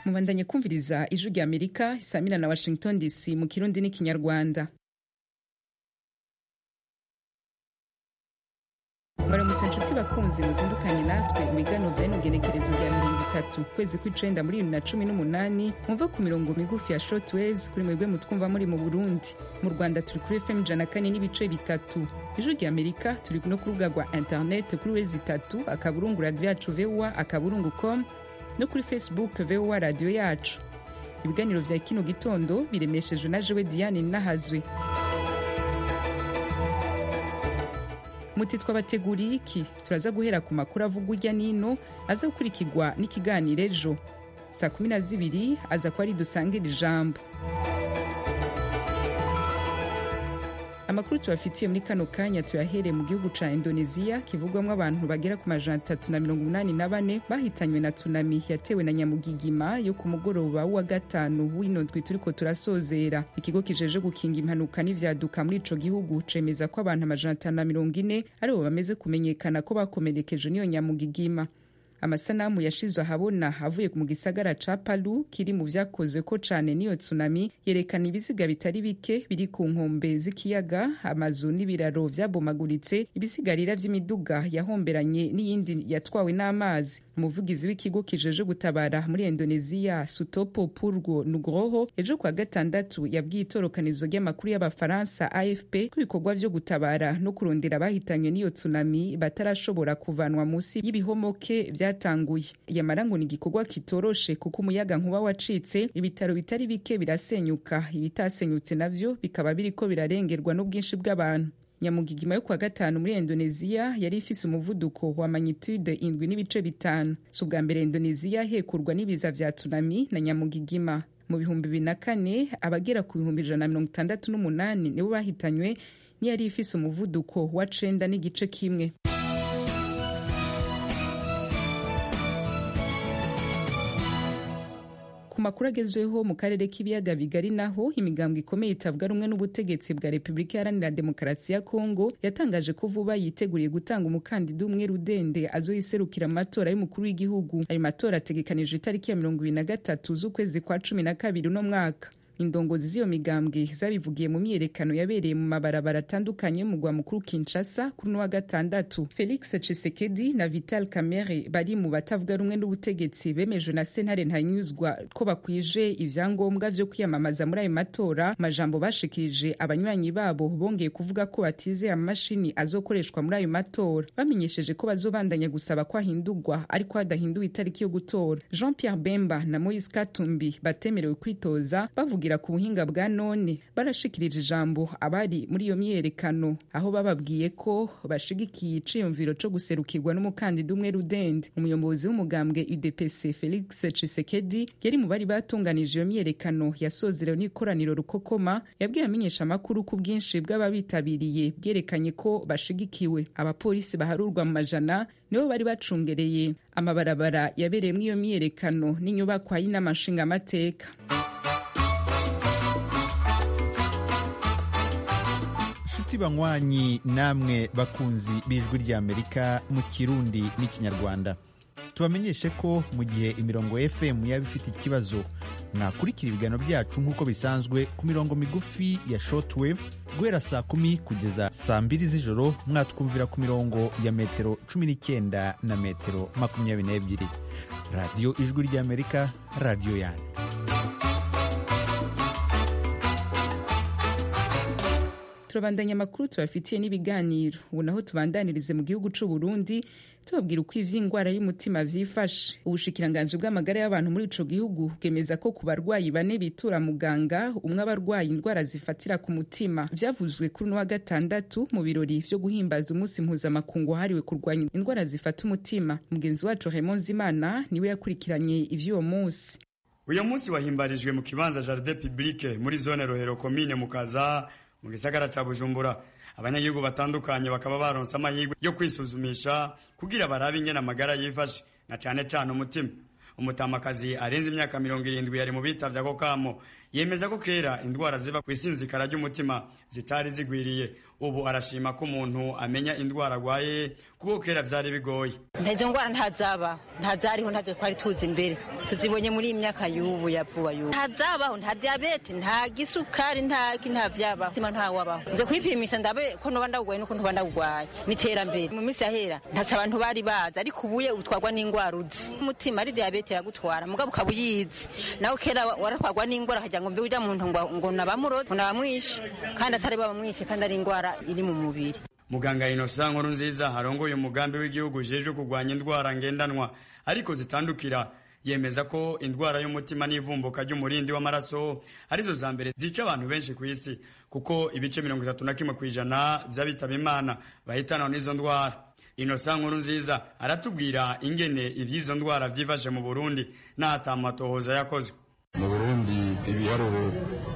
mubandanye kumviriza ijwi rya amerika saa mina na washington dc mu kirundi n'ikinyarwanda baramutse inshuti bakunzi muzindukanye natwe ibiganiro bya n'igenekerezo rya mirongo itatu ukwezi kw'icenda muri bibiri na cumi n'umunani mwumva ku mirongo migufi ya short waves kuri mwebwe mutwumva muri mu burundi mu rwanda turi kuri fm ijana kane n'ibice bitatu ijwi rya amerika turi no ku rubuga rwa internet kuri wezi itatu akaburungu radio yacu voa akaburungu com no kuri facebook voa radio yacu ibiganiro vya kino gitondo biremeshejwe na jewe diane nahazwe muti twabateguriye iki turaza guhera ku makuru avuga ujya nino aza gukurikirwa n'ikiganiro ejo saa kumi na zibiri aza kuba ari dusangira ijambo amakuru tubafitiye muri kano kanya tuyahereye mu gihugu ca indoneziya kivugwamo abantu bagera ku majana atatu na mirongo inani na bane bahitanywe na tsunami yatewe na nyamugigima yo ku mugoroba w'uwa gatanu w'ino ndwi turiko turasozera ikigo kijeje gukinga impanuka n'ivyaduka muri ico gihugu cemeza ko abantu amajana atanu na mirongo ine aribo bamaze kumenyekana ko bakomerekejwe n'iyo nyamugigima amasanamu yashizwe ahabona avuye mu gisagara ca palu kiri mu vyakozwe ko cane n'iyo tsunami yerekana ibisiga bitari bike biri ku nkombe z'ikiyaga amazu n'ibiraro vyabomaguritse ibisigarira vy'imiduga yahomberanye n'iyindi yatwawe n'amazi umuvugizi w'ikigo kijeje gutabara muri indoneziya sutopo purwo nugroho ejo kuwa gatandatu yabwiye itorokanizo ry'amakuru y'abafaransa afp ko ibikorwa vyo gutabara no kurondera abahitanywe n'iyo tsunami batarashobora kuvanwa musi y'ibihomoke vya byatanguye yamara ngo ni igikorwa kitoroshe kuko umuyaga nkuba wacitse ibitaro bitari bike birasenyuka ibitasenyutse navyo bikaba biriko birarengerwa n'ubwinshi bw'abantu nyamugigima yo kuwa gatanu muri indoneziya yari ifise umuvuduko wa magnitude indwi n'ibice bitanu si ubwa mbere indoneziya hekurwa n'ibiza vya tsunami na nyamugigima mu bihumbi bibiri na kane abagera ku bihumbi ijana na mirongo itandatu n'umunani nibo bahitanywe n'iyari ifise umuvuduko wa cenda n'igice kimwe ku makuru agezweho mu karere k'ibiyaga bigari naho imigambwe ikomeye itavuga rumwe n'ubutegetsi bwa repubulika iharanira demokarasi ya kongo yatangaje ko vuba yiteguriye gutanga umukandida umwe rudende azoyiserukira mu matora y'umukuru w'igihugu ayo matora ategekanijwe itariki ya mirongo ibiri na gatatu z'ukwezi kwa cumi na kabiri uno mwaka indongozi z'iyo migambwe zabivugiye mu myiyerekano yabereye mu mabarabara atandukanye mu mugwa mukuru Kinshasa kuri no wa gatandatu Felix Tshisekedi na Vital Kamerhe bari mu batavuga rumwe n'ubutegetsi bemeje na sentare ntanyuzwa ko bakwije ivyangombwa vyo kwiyamamaza muri ayo matora majambo bashikirije abanywanyi babo bongeye kuvuga ko batizeye amamashini azokoreshwa muri ayo matora bamenyesheje ko bazobandanya gusaba ko ahindurwa ariko hadahinduwe itariki yo gutora Jean Pierre Bemba na Moise Katumbi batemerewe kwitoza bavuga ku buhinga bwa none barashikirije ijambo abari muri iyo myiyerekano aho bababwiye ko bashigikiye iciyumviro cyo guserukirwa n'umukandida umwe rudende umuyobozi w'umugambwe udpc felix cisekedi yari mu bari batunganije iyo myiyerekano yasozerewe n'ikoraniro rukokoma yabwiye amenyesha amakuru ku bwinshi bw'ababitabiriye bwerekanye ko bashigikiwe abapolisi baharurwa mu majana nibo bari bacungereye amabarabara yabereyemo iyo myiyerekano n'inyubakwa y'inamashingamateka banywanyi namwe bakunzi b'ijwi ry'amerika mu kirundi n'ikinyarwanda tubamenyeshe ko mu gihe imirongo fm yaba ifite ikibazo mwakurikira ibiganiro byacu nk'uko bisanzwe ku mirongo migufi ya shortwave guhera saa kumi kugeza saa mbiri z'ijoro mwatwumvira ku mirongo ya metero cumi n'icyenda na metero makumyabiri n'ebyiri radiyo ijwi ry'amerika radiyo yanyu turabandanya amakuru tubafitiye n'ibiganiro ubu naho tubandanirize mu gihugu cy'u Burundi tubabwira uko ivy'ingwara y'umutima vyifashe ubushikiranganje bw'amagara y'abantu muri ico gihugu bwemeza ko ku barwayi bane bitura muganga umwe abarwaye indwara zifatira ku mutima vyavuzwe kuri wa gatandatu mu birori vyo guhimbaza umunsi mpuzamakungu wahariwe kurwanya indwara zifata umutima mugenzi wacu Raymond Zimana niwe yakurikiranye ivy'uwo munsi uyo munsi wahimbarijwe mu kibanza Jardin Publique muri zone Rohero komine Mukaza mu gisagara ca Bujumbura abanyagihugu batandukanye bakaba baronse amahirwe yo kwisuzumisha kugira barabe ingene amagara yifashe na cane cane umutima umutamakazi arenze imyaka mirongo irindwi yari mu bitavye ako kamo yemeza ko kera indwara ziva kw'isinzikara ry'umutima zitari zigwiriye ubu arashima ko umuntu amenya indwara arwaye kuko kera byari bigoye ntezo ngwara ntazaba ntazariho ntavyo twari tuzi imbere tuzibonye muri iyi myaka y'ubu yavuba y'ubu ntazabaho nta diabete nta gisukari nta ki nta vyabaho tima ntawabaho nze kwipimisha ndabe ko noba ndagwaye nuko ntoba ndagwaye n'iterambere mu minsi yahera ntaco abantu bari bazi ariko ubuye utwagwa n'ingwara uzi umutima ari diabete iragutwara mugabo ukaba uyizi nawe kera wa- waratwagwa n'ingwara ukagira ngo mbe urya muntu ngo- ngo nabamurode ngo nabamwishe kandi atari bamwishe kandi ari ingwara iri mu mubiri muganga innocent nkuru nziza harongoye umugambi w'igihugu ujejwe kurwanya indwara ngendanwa ariko zitandukira yemeza ko indwara y'umutima n'ivumbuka ry'umurindi w'amaraso arizo za mbere zica abantu benshi ku isi kuko ibice mirongo itatu na kimwe ku ijana by'abitaba imana bahitana n'izo ndwara innocent nkuru nziza aratubwira ingene ivy'izo ndwara vyifashe mu burundi n'atamatohoza yakozwe mu burundi ibiharuro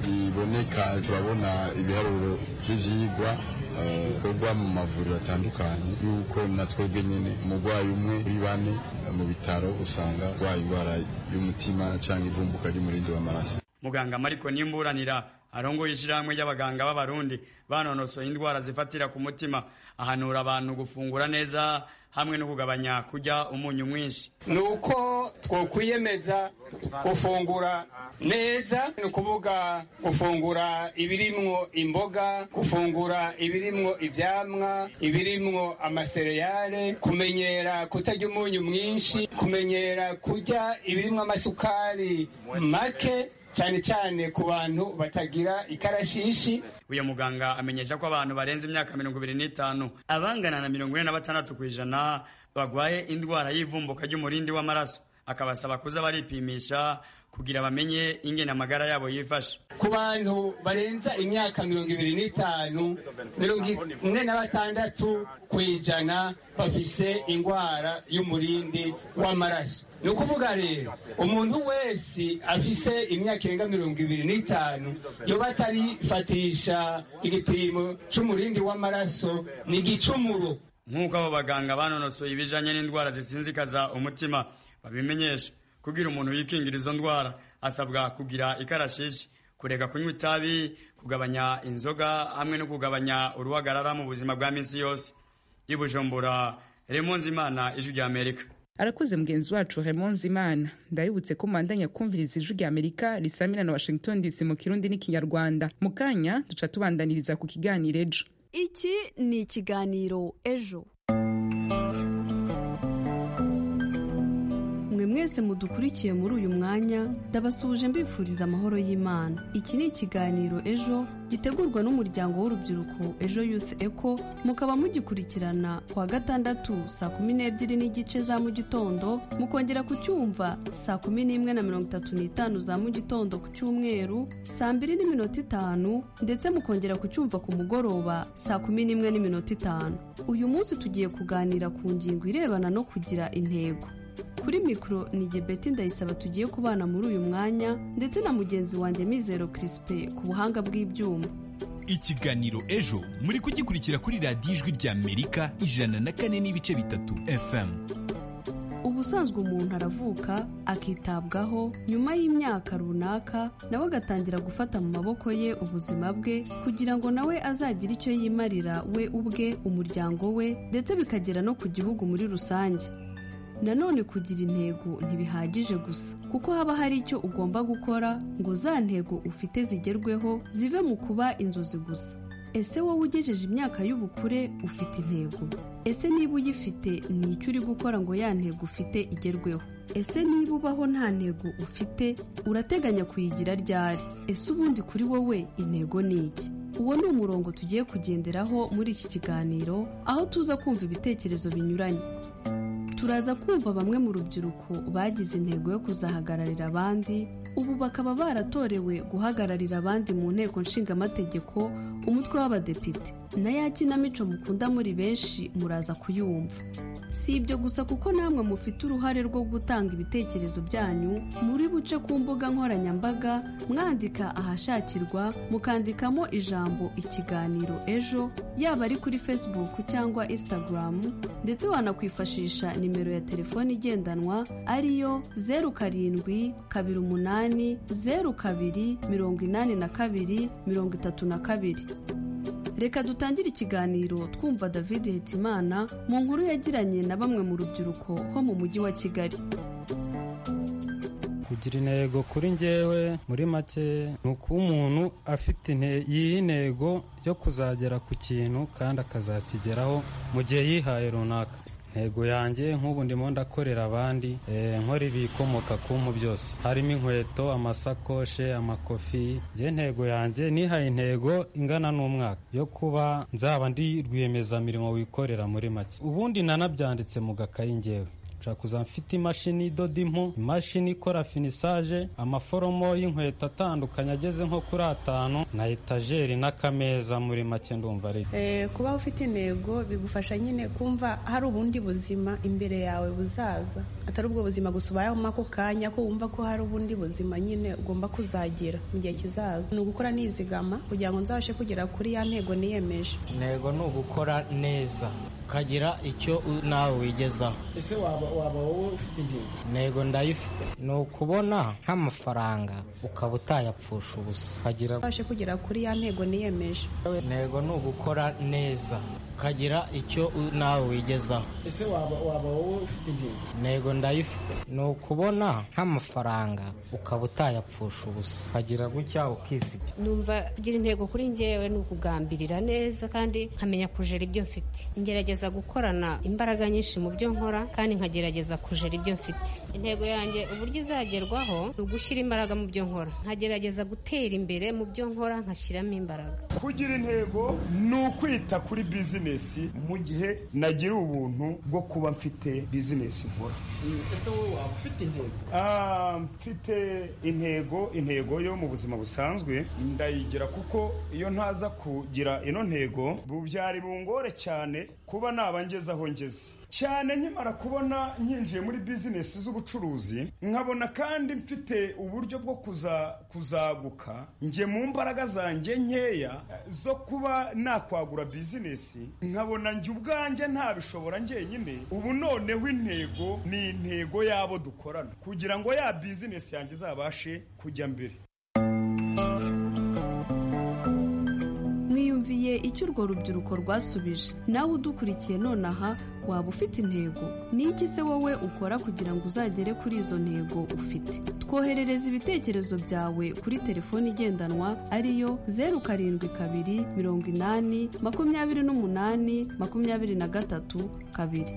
biboneka turabona ibiharuro by'ivyigwa eh, bikorwa mu mavuriro atandukanye yuko na twebwe nyene umurwayi umwe kuri bane eh, mu bitaro usanga urwaye indwara y'umutima canke ivumbuka ry'umurindi w'amaraso muganga mariko nimburanira arongoye ishirahamwe ry'abaganga b'abarundi banonosoye indwara zifatira ku mutima ahanura abantu gufungura neza hamwe no kugabanya kurya umunyu mwinshi ni uko twokwiyemeza gufungura neza ni ukuvuga gufungura ibirimwo imboga gufungura ibirimwo ivyamwa ibirimwo amasereyale kumenyera kutarya umunyu mwinshi kumenyera kurya ibirimwo amasukari make cyane cyane ku bantu batagira ikarashishi uyu muganga amenyesha ko abantu barenze imyaka mirongo ibiri n'itanu abangana na mirongo ine na batandatu ku ijana bagwaye indwara y'ivumbuka ry'umurindi w'amaraso akabasaba kuza baripimisha kugira bamenye ingene amagara yabo yifashe ku bantu barenza imyaka mirongo ibiri n'itanu mirongo ine na batandatu ku ijana bafise indwara y'umurindi w'amaraso ni ukuvuga rero umuntu wese afise imyaka irenga mirongo ibiri n'itanu yoba atarifatisha igipimo c'umurindi w'amaraso ni igicumuro nk'uko abo baganga banonosoye ibijanye n'indwara zisinzikaza umutima babimenyesha kugira umuntu yikingira izo ndwara asabwa kugira ikarashishi kureka kunywa itabi kugabanya inzoga hamwe no kugabanya uruhagarara mu buzima bwa minsi yose i bujumbura remonze imana ijwi rya amerika arakoze mugenzi wacu Raymond Zimana ndabibutse ko mandanya kumviriza ijwi rya Amerika risamina na Washington DC mu kirundi n'ikinyarwanda mu kanya duca tubandaniriza ku kiganiro ejo iki ni ikiganiro ejo mwe mwese mudukurikiye muri uyu mwanya ndabasuhuje mbifuriza amahoro y'imana iki ni ikiganiro ejo gitegurwa n'umuryango w'urubyiruko ejo youth eco mukaba mugikurikirana ku wa gatandatu saa kumi n'ebyiri n'igice za mu gitondo mukongera kucyumva saa kumi n'imwe na mirongo itatu n'itanu za mu gitondo ku cyumweru saa mbiri n'iminota itanu ndetse mukongera kucyumva ku mugoroba saa kumi n'imwe n'iminota itanu uyu munsi tugiye kuganira ku ngingo irebana no kugira intego kuri mikoro ni gebeti ndayisaba tugiye kubana muri uyu mwanya ndetse na mugenzi wanjye mizero kirisipe ku buhanga bw'ibyuma ikiganiro ejo muri kugikurikira kuri radiyo ijwi ry'amerika ijana na kane n'ibice bitatu fm ubusanzwe umuntu aravuka akitabwaho nyuma y'imyaka runaka nawe agatangira gufata mu maboko ye ubuzima bwe kugira ngo nawe azagire icyo yimarira we ubwe umuryango we ndetse bikagera no ku gihugu muri rusange nanone kugira intego ntibihagije gusa kuko haba hari icyo ugomba gukora ngo za ntego ufite zigerweho zive mu kuba inzozi gusa ese wowe ugejeje imyaka y'ubukure ufite intego ese niba uyifite ni icyo uri gukora ngo ya ntego ufite igerweho ese niba ubaho nta ntego ufite urateganya kuyigira ryari ese ubundi kuri wowe intego ni iki uwo ni umurongo tugiye kugenderaho muri iki kiganiro aho tuza kumva ibitekerezo binyuranye turaza kumva bamwe mu rubyiruko bagize intego yo kuzahagararira abandi ubu bakaba baratorewe guhagararira abandi mu nteko nshingamategeko umutwe w'abadepite na ya kinamico mukunda muri benshi muraza kuyumva si ibyo gusa kuko namwe mufite uruhare rwo gutanga ibitekerezo byanyu muri buce ku mbuga nkoranyambaga mwandika ahashakirwa mukandikamo ijambo ikiganiro ejo yaba ari kuri facebook cyangwa instagram ndetse wanakwifashisha nimero ya telefone igendanwa ariyo zeru karindwi kabiri umunani zeru kabiri mirongo inani na kabiri mirongo itatu na kabiri reka dutangire ikiganiro twumva david hitimana mu nkuru yagiranye na bamwe mu rubyiruko ho mu mujyi wa kigali kugira intego kuri njyewe muri make ni ukuba umuntu afite inte- yintego yo kuzagera ku kintu kandi akazakigeraho mu gihe yihaye runaka intego yanjye nk'ubu ndimo ndakorera abandi eh, nkora ibikomoka ku mpu byose harimo inkweto amasakoshe amakofi njye intego yanjye nihaye intego ingana n'umwaka yo kuba nzaba ndi rwiyemezamirimo wikorera muri make ubundi nanabyanditse mu gakayi njyewe nshobora kuza mfite imashini idoda impu imashini ikora finisaje amaforomo y'inkweto atandukanye ageze nko kuri atanu na etajeri n'akameza muri make ndumva ari Eh, kuba ufite intego bigufasha nyine kumva hari ubundi buzima imbere yawe buzaza atari ubwo buzima gusa ubayeho muri ako kanya ko wumva ko hari ubundi buzima nyine ugomba kuzagira mu gihe kizaza ni ugukora nizigama kugira ngo nzabashe kugera kuri ya ntego niyemeje intego ni ugukora neza ukagira icyo u- nawe wigezaho ese waba waba wowe ufite intego intego ndayifite ni ukubona nk'amafaranga ukaba utayapfusha ubusa ukagira nzabashe kugera kuri ya ntego niyemeje intego ni ugukora neza ukagira icyo u- nawe wigezaho ese waba waba wowe ufite intego intego ndayifite ni ukubona nk'amafaranga ukaba utayapfusha ubusa ukagira gutya ukizigama numva kugira intego kuri njyewe ni ukugambirira neza kandi nkamenya kujera ibyo mfite ngerageza gukorana imbaraga nyinshi mu byo nkora kandi nkagerageza kujera ibyo mfite intego yanjye uburyo izagerwaho ni ugushyira imbaraga mu byo nkora nkagerageza gutera imbere mu byo nkora nkashyiramo imbaraga kugira intego ni ukwita kuri bizinesi mu gihe nagira ubuntu bwo kuba mfite bizinesi nkora ese wowe waba ufite intego Ah, mfite intego intego yo mu buzima busanzwe ndayigira kuko iyo ntaza kugira ino ntego bubyari bungore cyane kuba naba ngeze aho ngeze cyane nkimara kubona nyinjiye muri bizinesi z'ubucuruzi nkabona kandi mfite uburyo bwo kuza kuzaguka njye mu mbaraga zanjye nkeya zo kuba nakwagura bizinesi nkabona njye ubwanjye ntabishobora njyenyine ubu noneho intego ni intego y'abo dukorana kugira ngo ya bizinesi yanjye izabashe kujya mbere mwiyumviye icyo urwo rubyiruko rwasubije nawe udukurikiye nonaha waba ufite intego ni iki se wowe ukora kugira ngo uzagere kuri izo ntego ufite twoherereza ibitekerezo byawe kuri telefoni igendanwa ariyo zeru karindwi kabiri mirongo inani makumyabiri n'umunani makumyabiri na gatatu kabiri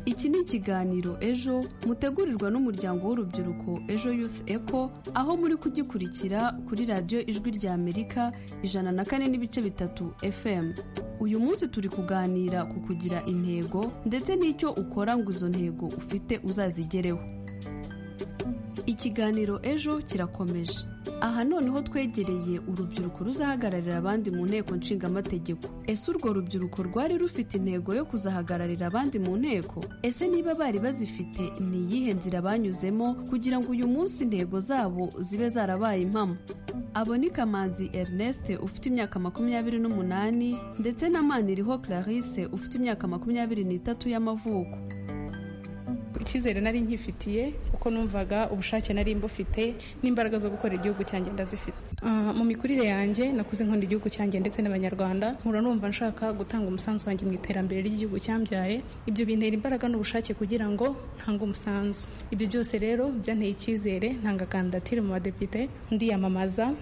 iki ni ikiganiro ejo mutegurirwa n'umuryango w'urubyiruko ejo youth eco aho muri kugikurikira kuri radiyo ijwi rya amerika ijana na kane n'ibice bitatu fm uyu munsi turi kuganira ku kugira intego ndetse n'icyo ukora ngo izo ntego ufite uzazigereho ikiganiro ejo kirakomeje aha noneho twegereye urubyiruko ruzahagararira abandi mu nteko nshingamategeko ese urwo rubyiruko rwari rufite intego yo kuzahagararira abandi mu nteko ese niba bari bazifite ni iyihe nzira banyuzemo kugira ngo uyu munsi intego zabo zibe zarabaye impamo abo ni kamanzi ernest ufite imyaka makumyabiri n'umunani ndetse na maniriho clarisse ufite imyaka makumyabiri n'itatu y'amavuko icyizere nari nkifitiye kuko numvaga ubushake nari mbufite n'imbaraga zo gukora igihugu cyanjye ndazifite Ah, mu mikurire yanjye nakuze nkunda igihugu cyanjye ndetse n'abanyarwanda nkura numva nshaka gutanga umusanzu wanjye mu iterambere ry'igihugu cyambyaye ibyo bintera imbaraga n'ubushake kugira ngo ntange umusanzu ibyo byose rero byanteye icyizere ntanga kandidatire mu badepite ndiyamamaza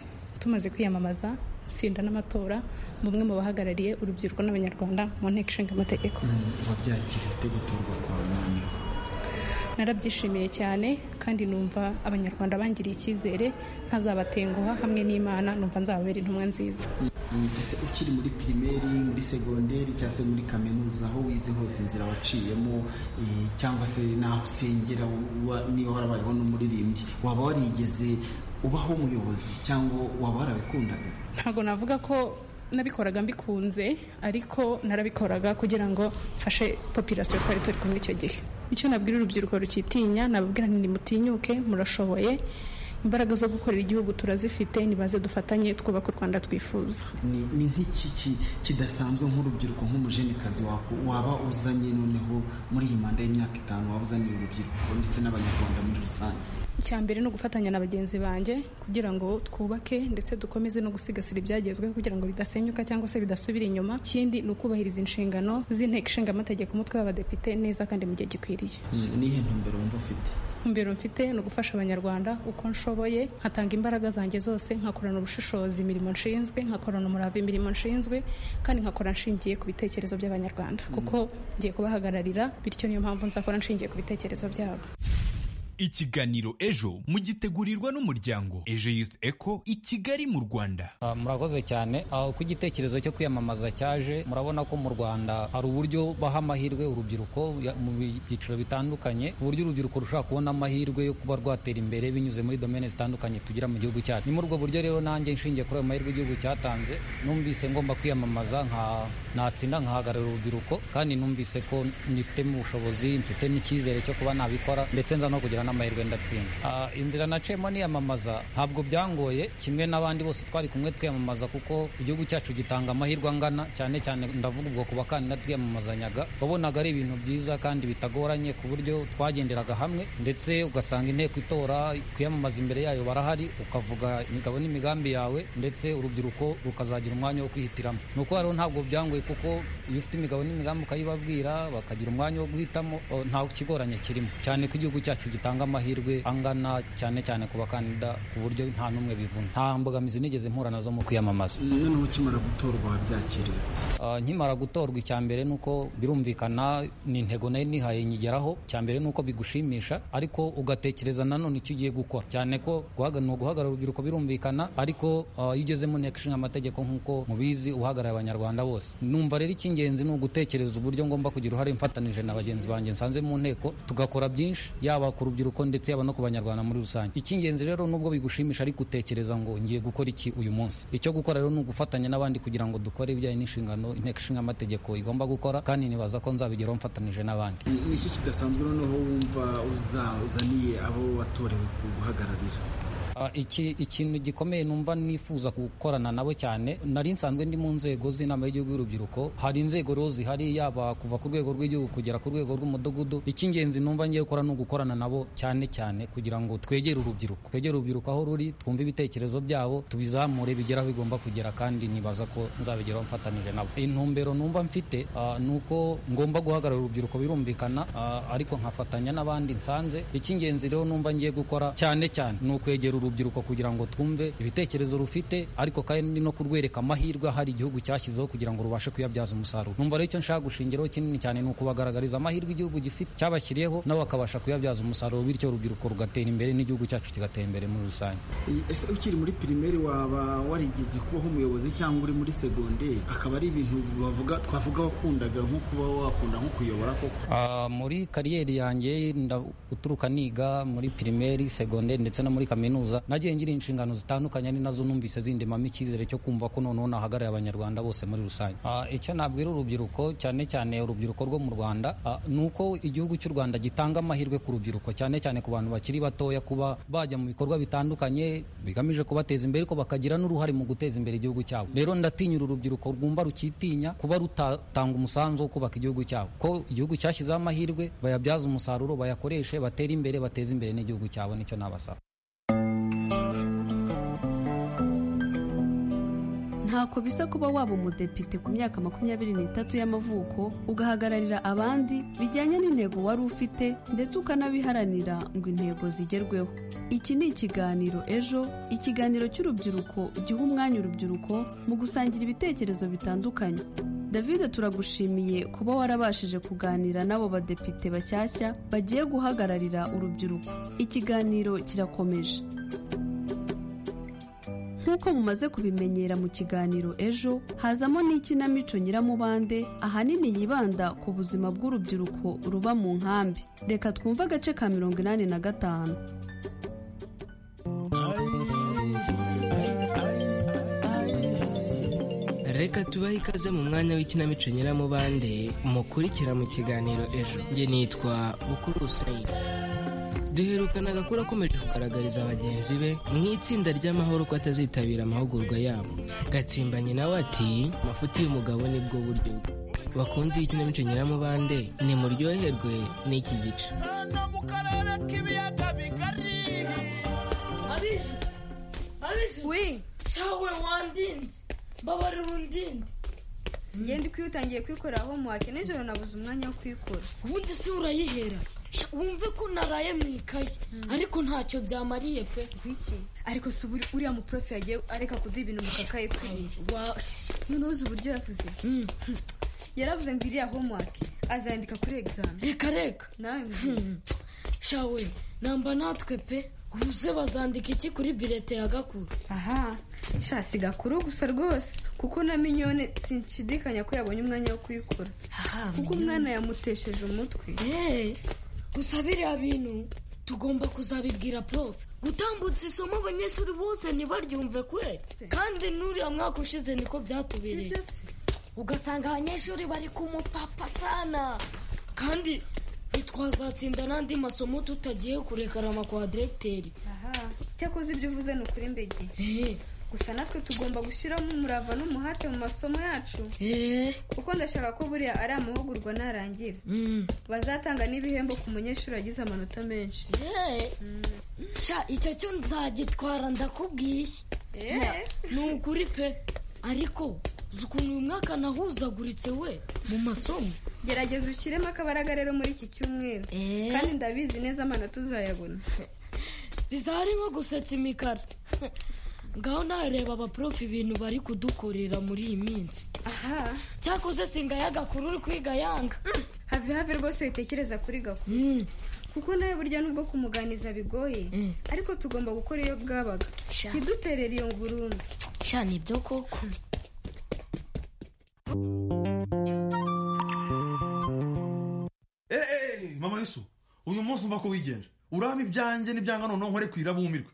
tumaze kwiyamamaza nsinda n'amatora mu bumwe mu bahagarariye urubyiruko n'abanyarwanda mu nteko ishinga amategeko wabyakiriye gutorwa kwawe noneho narabyishimiye cyane kandi numva abanyarwanda bangiriye icyizere ntazabatenguha hamwe n'imana numva nzababera intumwa nziza Mm, ese ukiri muri pirimeri muri segonderi cyangwa se muri kaminuza aho wize hose inzira waciyemo eh, cyangwa se n'aho usengera wa- niba warabayeho n'umuririmbyi waba warigeze ubaho umuyobozi cyangwa waba warabikundaga ntabwo navuga ko nabikoraga mbikunze ariko narabikoraga kugira ngo mfashe popirasiyo twari turi kumwe icyo gihe icyo nabwira urubyiruko rukitinya nababwira nti mutinyuke murashoboye imbaraga zo gukorera igihugu turazifite nibaze dufatanye twubaka u rwanda twifuza ni ni nk'iki ki- kidasanzwe nk'urubyiruko nk'umujenikazi wako waba uzanye noneho muri iyi manda y'imyaka itanu waba uzaniye urubyiruko ndetse n'abanyarwanda muri rusange icya mbere ni ugufatanya na bagenzi banjye kugira ngo twubake ndetse dukomeze no gusigasira ibyagezweho kugira ngo bidasenyuka cyangwa se bidasubira inyuma ikindi ni ukubahiriza inshingano z'inteko ishinga amategeko umutwe w'abadepite neza kandi mu gihe gikwiriye Mm, nihe ntumbero wumva ufite imbere mfite ni ugufasha abanyarwanda uko nshoboye nkatanga imbaraga zanjye zose nkakorana ubushishozi imirimo nshinzwe nkakorana umurava imirimo nshinzwe kandi nkakora nshingiye ku bitekerezo by'abanyarwanda kuko ngiye kubahagararira bityo niyo mpamvu nzakora nshingiye ku bitekerezo byabo ikiganiro ejo mugitegurirwa n'umuryango ejo youth eco i kigali mu rwanda Ah, murakoze cyane Ah, ku gitekerezo cyo kwiyamamaza cyaje murabona ko mu rwanda hari uburyo baha amahirwe urubyiruko ya- mu byiciro bitandukanye uburyo urubyiruko rushobora kubona amahirwe yo kuba rwatera imbere binyuze muri domene zitandukanye tugira mu gihugu cyacu ni muri ubwo buryo rero nanjye nshingiye kuri ayo mahirwe igihugu cyatanze numvise ngomba kwiyamamaza nka natsinda nkahagararira urubyiruko kandi numvise ko nifitemo ubushobozi mfite n'icyizere cyo kuba nabikora ndetse nza no kugira n'amahirwe ndatsinda Ah, inzira naciyemo niyamamaza ntabwo byangoye kimwe n'abandi bose twari kumwe twiyamamaza kuko igihugu cyacu gitanga amahirwe angana cyane cyane ndavuga ubwo ku bakandida twiyamamazanyaga wabonaga ari ibintu byiza kandi bitagoranye ku buryo twagenderaga hamwe ndetse ugasanga inteko itora kwiyamamaza imbere yayo barahari ukavuga imigabo n'imigambi yawe ndetse urubyiruko rukazagira umwanya wo kwihitiramo ni uko hariho ntabwo byangoye kuko iyo ufite imigabo n'imigambi ukayibabwira bakagira umwanya wo guhitamo o, nta kigoranye kirimo cyane ko igihugu cyacu gitanga amahirwe angana cyane cyane ku bakandida ku buryo nta n'umwe bivuna nta mbogamizi nigeze mpura nazo mu kwiyamamaza noneho ukimara gutorwa wabyakiriye Ah, nkimara gutorwa icya mbere ni uko birumvikana ni intego nari nihaye nyigeraho icya mbere ni uko bigushimisha ariko ugatekereza nanone icyo ugiye gukora cyane ko guhaga- ni uguhagarara urubyiruko birumvikana ariko ah, iyo ugeze mu nteko ishinga amategeko nk'uko mubizi uhagarariye abanyarwanda bose numva rero icy'ingenzi ni ugutekereza uburyo ngomba kugira uruhare mfatanije na bagenzi banjye nsanze mu nteko tugakora byinshi yaba ku rubyiruko ndetse yaba no ku banyarwanda muri rusange icy'ingenzi rero nubwo bigushimisha ariko utekereza ngo ngiye gukora iki uyu munsi icyo gukora rero ni ugufatanya n'abandi kugira ngo dukore ibijyanye n'inshingano inteko ishinga amategeko igomba gukora kandi nibaza ko nzabigeraho mfatanije n'abandi Ni- ni iki kidasanzwe noneho wumva uza- uzaniye abo watorewe guhagararira Ah, iki ikintu gikomeye numva nifuza gukorana nabo cyane nari nsanzwe ndi mu nzego z'inama y'igihugu y'urubyiruko hari inzego rero zihari yaba kuva ku rwego rw'igihugu kugera ku rwego rw'umudugudu icy'ingenzi numva ngiye gukora ni ugukorana nabo cyane cyane kugira ngo twegere urubyiruko twegere urubyiruko aho ruri twumve ibitekerezo byabo tubizamure bigera aho bigomba kugera kandi nibaza ko nzabigeraho mfatanije nabo intumbero numva mfite ah, ni uko ngomba guhagarara urubyiruko birumvikana ah, ariko nkafatanya n'abandi nsanze icy'ingenzi rero numva ngiye gukora cyane cyane ni ukwegera urubyiruko kugira ngo twumve ibitekerezo rufite ariko kandi no kurwereka amahirwe ahari igihugu cyashyizeho kugira ngo rubashe kuyabyaza umusaruro numva rero icyo nshaka gushingiraho kinini cyane ni ukubagaragariza amahirwe igihugu gifite cyabashyiriyeho nabo bakabasha kuyabyaza umusaruro bityo urubyiruko rugatera imbere n'igihugu cyacu kigatera imbere muri rusange I- ese ukiri muri pirimeri waba warigeze kubaho umuyobozi cyangwa uri muri segonderi akaba ari ibintu bavuga twavuga wakundaga nko kuba wakunda nko kuyobora koko Ah, muri kariyeri yanjye nda- guturuka niga muri pirimeri segonderi ndetse no muri kaminuza nagiye ngira inshingano zitandukanye ari nazo numvise zindemamo icyizere cyo kumva ko noneho nahagarariye abanyarwanda bose muri rusange Ah, icyo nabwira urubyiruko cyane cyane urubyiruko rwo mu rwanda ah, ni uko igihugu cy'u rwanda gitanga amahirwe ku rubyiruko cyane cyane ku bantu bakiri batoya kuba bajya mu bikorwa bitandukanye bigamije kubateza imbere ariko bakagira n'uruhare mu guteza imbere igihugu cyabo rero ndatinyira urubyiruko rwumva rukitinya kuba rutatanga umusanzu wo kubaka igihugu cyabo ko igihugu cyashyizeho amahirwe bayabyaze umusaruro bayakoreshe batere imbere bateze imbere n'igihugu cyabo nicyo nabasaba Ntako bisa kuba waba umudepite ku myaka makumyabiri n'itatu y'amavuko ugahagararira abandi bijyanye n'intego wari ufite ndetse ukanabiharanira ngo intego zigerweho iki ni ikiganiro ejo ikiganiro cy'urubyiruko giha umwanya urubyiruko mu gusangira ibitekerezo bitandukanye david turagushimiye kuba warabashije kuganira n'abo badepite bashyashya bagiye guhagararira urubyiruko ikiganiro kirakomeje Nk'uko mumaze kubimenyera mu kiganiro ejo hazamo n'ikinamico nyiramubande ahanini yibanda ku buzima bw'urubyiruko ruba mu nkambi reka twumve agace ka mirongo inani na gatanu reka tubahe ikaze mu mwanya w'ikinamico nyiramubande mukurikira mu kiganiro ejo nge nitwa bukuru usayini duherukana agakuru akomeje kugaragariza bagenzi be nk'itsinda ry'amahoro ko atazitabira amahugurwa yabo gatsimbanye nawe ati amafuti y'umugabo nibwo buryo bwe bakunze ikinamico nyiramubande nimuryoherwe n'iki gice abishi abishi wi cawe wandinze mbabarira undinde ngende uko iyo utangiye kwikorera aho muhake nijoro nabuze umwanya wo kwikora ubundi si urayihera Sha, wumve ko naraye mu ikaye ariko ntacyo byamariye pe iki ariko si uburi uriya muprofe yagiye areka kuduha ibintu mu kakaye kuriye none uzi uburyo yavuze yaravuze ngo iriya homework azayandika kuri examen reka reka nawe Hmm. shawe namba natwe pe ubuze bazandika iki kuri birete ya gakuru aha sha si gakuru gusa rwose kuko na minyone sinshidikanya ko yabonye umwanya wo kuyikora kuko umwana yamutesheje umutwe gusa biriya bintu tugomba kuzabibwira prof gutambutsa isomo abanyeshuri bose ntibaryumve kweri kandi n'uriya mwaka ushize niko byatubereye ugasanga abanyeshuri bari kumupapa sana kandi ntitwazatsinda n'andi masomo tutagiye kurekarama kwa diregiteri aha cyakoze ibyo uvuze ni ukuri mbege gusa natwe tugomba gushyiramo umurava n'umuhate mu masomo yacu kuko ndashaka ko buriya ari amahugurwa narangira bazatanga n'ibihembo ku munyeshuri wagize amanota menshi sha icyo cyo nzagitwara ndakubwiye Eh. ni ukuri pe ariko uzi ukuntu uyu mwaka nahuzaguritse we mu masomo gerageza ushyiremo akabaraga rero muri iki cyumweru kandi ndabizi neza amanota uzayabona bizaba ari nko gusetsa imikara ngaho nareba abaprofi ibintu bari kudukorera muri iyi minsi aha cyakoze singayaga kuri uri kwiga yanga have have rwose witekereza kuri gako kuko nawe burya nubwo kumuganiza bigoye ariko tugomba gukora iyo bwabaga ntiduterere iyo burundu sha nibyo koko Eh, eh, mama yesu uyu munsi umva ko wigenje uraba ibyanjye n'ibyanga noneho nkore kwira bumirwe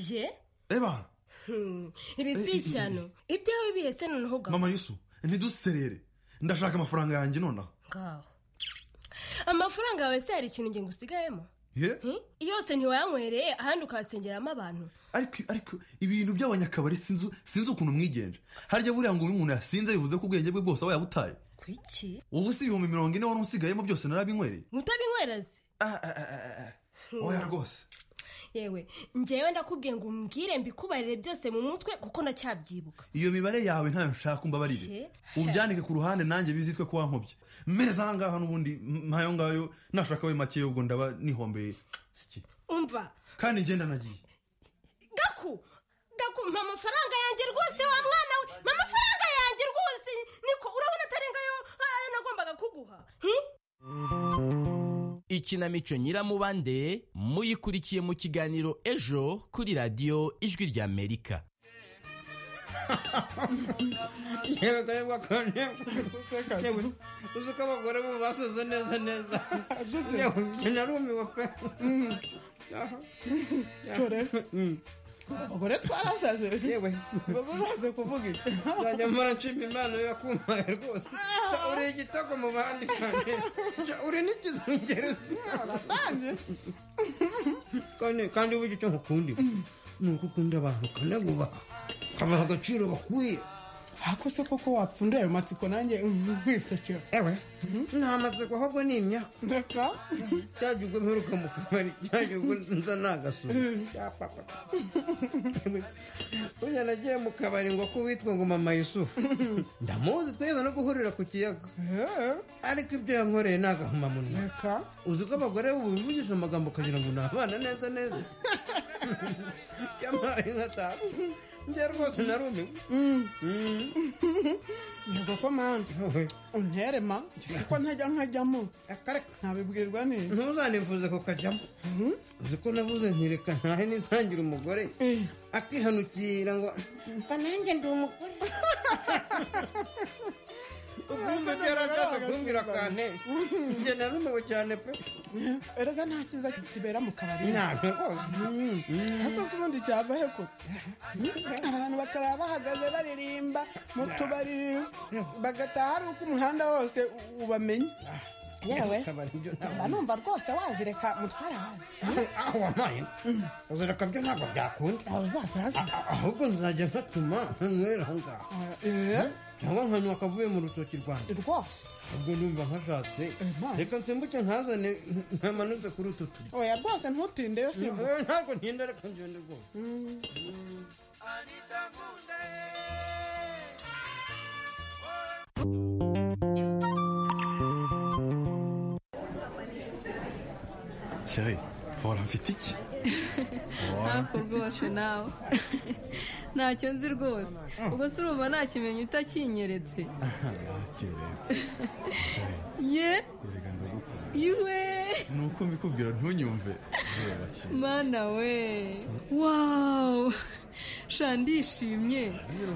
ye eba iri si Eh, ishyano ibyawe bihese noneho gaho mama yesu ntiduserere ndashaka amafaranga yanjye nonaho ngaho amafaranga yawe se hari ikintu ngingo usigayemo ye Hmm? yose ntiwayanywereye ahandi ukayasengeramo abantu ariko ariko ibintu by'abanyakabari sinzi sinzi ukuntu mwigenje harya buriya ngo uyu umuntu yasinze bivuze ko ubwenge bwe bwose aba yabutaye kwiki ubu si ibihumbi mirongo ine wari usigayemo byose narabinyweye mutabinywereze oya rwose yewe ngewe ndakubwiye ngo umbwire mbikubarire byose mu mutwe kuko ndacyabyibuka iyo mibare yawe ntayo nshaka umbabarire Ye. ubyandike ku ruhande nanjye bizitwe ko wankobye meze aha ngaha n'ubundi mpayo ngayo nashaka we make ubwo ndaba nihombeye umva kandi ngenda nagiye gaku gaku mpa amafaranga yanjye rwose wa mwana we mpa amafaranga yanjye rwose niko urabona atarengayo ayo nagombaga kuguha ikinamico nyiramubande muyikurikiye mu kiganiro ejo kuri radiyo ijwi ry'amerika yewe ndabibwa ko yewe uzi ko abagore bo basoze neza neza yewe njye narumiwe pe Core. abagore twarasaze yewe bazaze kuvuga iki nzajya mpora nshima imana yo yakumpaye rwose uri igitego mu bandi kandi uri n'ikizungeruzi abatangiye kandi kandi uburyo icyo nkukunda ni uko ukunda abantu ukanabubaha ukabaha agaciro bakwiye akose koko wapfunda ayo matsiko nanjye nkwisekera ewe nta matsiko ahubwo ni imyaka reka cyajya ubwo mperuka mu kabari cyajya ubwo nza nagasume cyapapa burya nagiye mu kabari ngo ko witwa ngo mama yusufu ndamuzi tweza no guhurira ku kiyaga ariko ibyo yankoreye ni agahomamunwa uzi ko abagore ubu bivugisha amagambo ukagira ngo ni abana neza neza yampaye nkataha njye rwose narumiwe yego ko manda untere ma njye ko ntajya nkajyamo ntabibwirwa neza ntuzanifuze kukajyamo uzi ko navuze ntireka ntahe nisangira umugore akihanukira ngo mba nanjye ndi umugore ubwumva ibyo yarashatse kumbwira kane njye narumiwe cyane pe erega nta cyiza kibera mu kabari Ntabwo rwose. Mm. ariko se ubundi cyava he ko abantu bakaraba bahagaze baririmba mu tubari bagataha ari uko umuhanda wose u- ubamenye yewe kabari ibyo mba numva rwose wazireka mutwara abantu aho wampaye uzireka byo ntabwo byakunda ahubwo nzajya ngatuma nywera aho ngaho cyangwa nkanywa akavuye mu rutoki rwanjye rwose ubwo numva nkashatse reka nsimbuke nkazane ntamanuze kuri utu turi oya rwose ntutinde yo simba ntabwo ntinda reka ngende rwose sheri fora mfite iki ntako rwose nawe ntacyo nzi rwose ubwo se urumva nta kimenyi utakinyeretse ye iwe ni uko mbikubwira ntunyumve Reba, kiri. mana we wawu sha ndishimye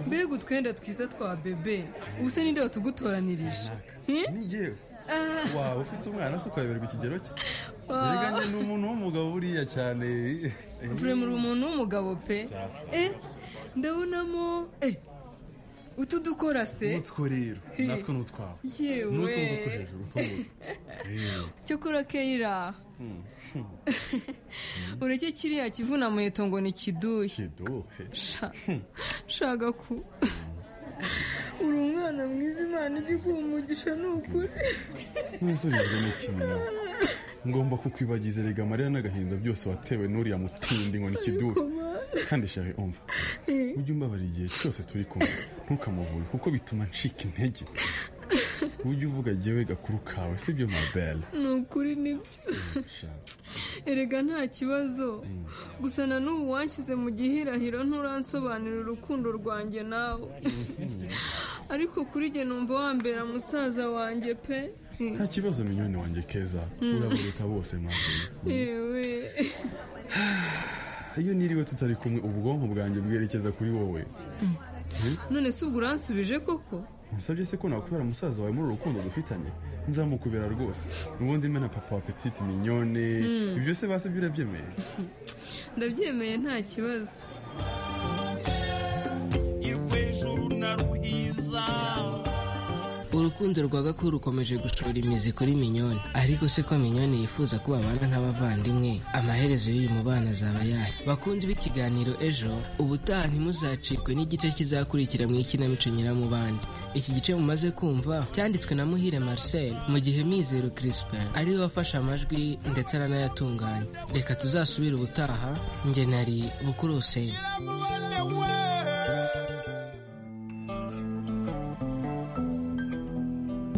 mbega utwenda twiza twa bebe ubuse ninde watugutoranirije yewe Ah, wawe ufite umwana si ukayoberwa ikigero cye Wow. mbega njye ni umuntu w'umugabo buriya cyane vure muri umuntu w'umugabo pe Eh, ndabonamo eh, utu dukora se utwo rero natwo ni utwawe Yewe. ni utwo ngutwo hejuru utwo ngutwo Yewe. cyokora keira Hmm. ureke kiriya kivunamuye ngo ni kiduhe kiduhe Sha- shaka ku uri umwana mwiza imana ijya iguha umugisha ni ukuri ntuzurirwe n'ikimenyamo ngomba kukwibagiza erega amarira n'agahinda byose watewe n'uriya mutindi ngo ni kiduhe kandi shari umva ujye umbabara igihe cyose turi kumwe ntukamuvure kuko bituma ncika intege ujye uvuga jyewe gakuru kawe sibyo mabere ni ukuri nibyo erega nta kibazo gusa na n'ubu wanshyize mu gihirahiro nturansobanurira urukundo rwanjye nawe ariko kuri jye numva wambera musaza wanjye pe nta kibazo minyoni wanjye keza Mm. urabaruta bose mabere yewe iyo niriwe tutari kumwe ubwonko bwanjye bwerekeza kuri wowe Hmm? none si ubwo uransubije koko Unsabye se ko nakubera musaza wawe muri uru rukundo dufitanye nzamukubera rwose ubundi mena papa wa petite mignone Mm. ibyo se basi byo urabyemeye ndabyemeye nta kibazo urukundo rwa gakuru rukomeje gushora imizi kuri minyoni ariko se ko minyoni yifuza ko babana nk'abavandimwe amaherezo y'uyu mubano azaba yayo bakunze b'ikiganiro ejo ubutaha ntimuzacikwe n'igice kizakurikira mu ikinamico nyiramubande iki gice mumaze kumva cyanditswe na muhire marcel mu gihe mizero crispin ariwe wafashe amajwi ndetse aranayatunganya reka tuzasubire ubutaha njye nari bukuru hussein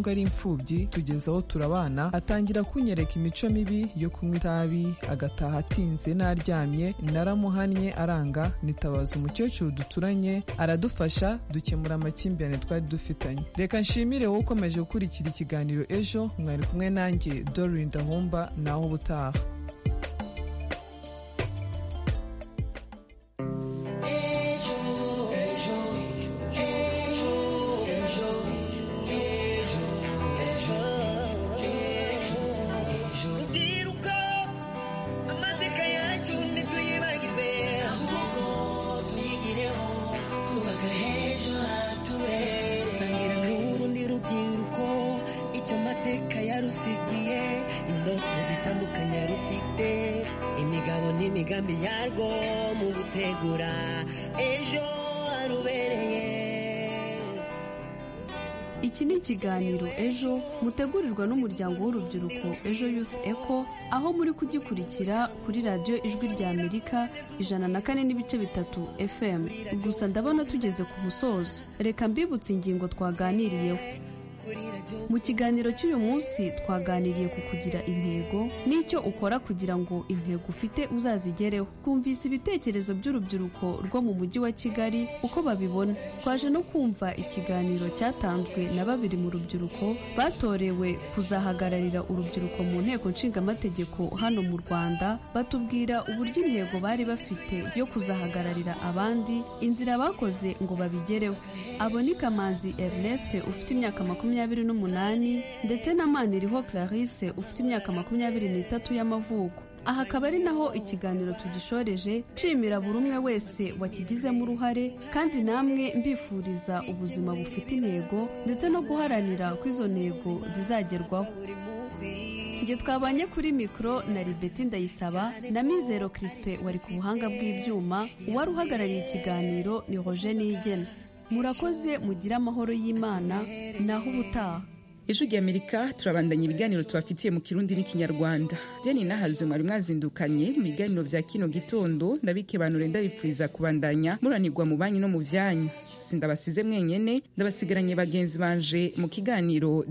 ngo ari imfubyi tugeze aho turabana atangira kunyereka imico mibi yo kunywa itabi agataha atinze n'aryamye naramuhannye aranga nitabaza umukecuru duturanye aradufasha dukemura amakimbirane twari dufitanye reka nshimire wowe ukomeje gukurikira ikiganiro ejo mwari kumwe nanjye dorin dahomba naho ubutaha ndiruka amateka yacu ntituyibagirwe ahubwo tuyigireho twubaka h'ejo hatubere sangira n'urundi rubyiruko icyo mateka yarusigiye indoto zitandukanye rufite imigabo n'imigambi yarwo mu gutegura ejo harubereye Iki ni ikiganiro ejo mutegurirwa n'umuryango w'urubyiruko ejo Youth Echo aho muri kugikurikira kuri radiyo ijwi rya Amerika ijana na kane n'ibice bitatu FM. Gusa ndabona tugeze ku musozo reka mbibutse ingingo twaganiriyeho. Mu kiganiro cy'uyu munsi twaganiriye ku kugira intego n'icyo ukora kugira ngo intego ufite uzazigereho. Twumvise ibitekerezo by'urubyiruko rwo mu mujyi wa Kigali uko babibona. Twaje no kumva ikiganiro cyatanzwe na babiri mu rubyiruko batorewe kuzahagararira urubyiruko mu nteko nshingamategeko hano mu Rwanda batubwira uburyo intego bari bafite yo kuzahagararira abandi inzira bakoze ngo babigereho. Abo ni Kamanzi Ernest ufite imyaka makumyabiri n'umunani ndetse na Maniriho Clarisse ufite imyaka makumyabiri n'itatu y'amavuko. Aha akaba ari naho ikiganiro tugishoreje nshimira buri umwe wese wakigizemo uruhare kandi namwe mbifuriza ubuzima bufite intego ndetse no guharanira ko izo ntego zizagerwaho. Njye twabanye kuri mikoro na ribeti ndayisaba na mizero kirisipe wari ku buhanga bw'ibyuma uwari uhagarariye ikiganiro ni roje nigena murakoze mugire amahoro y'imana naho ubutaha ejo igihe amerika turabandanya ibiganiro tubafitiye mu kirundi n'ikinyarwanda deni nahazo mwari mwazindukanye mu biganiro bya kino gitondo ndabikebanure ndabipfuriza kubandanya muranirwa mu banki no mu byanyu sindabasize mwenyene ndabasigaranye bagenzi banje mu kiganiro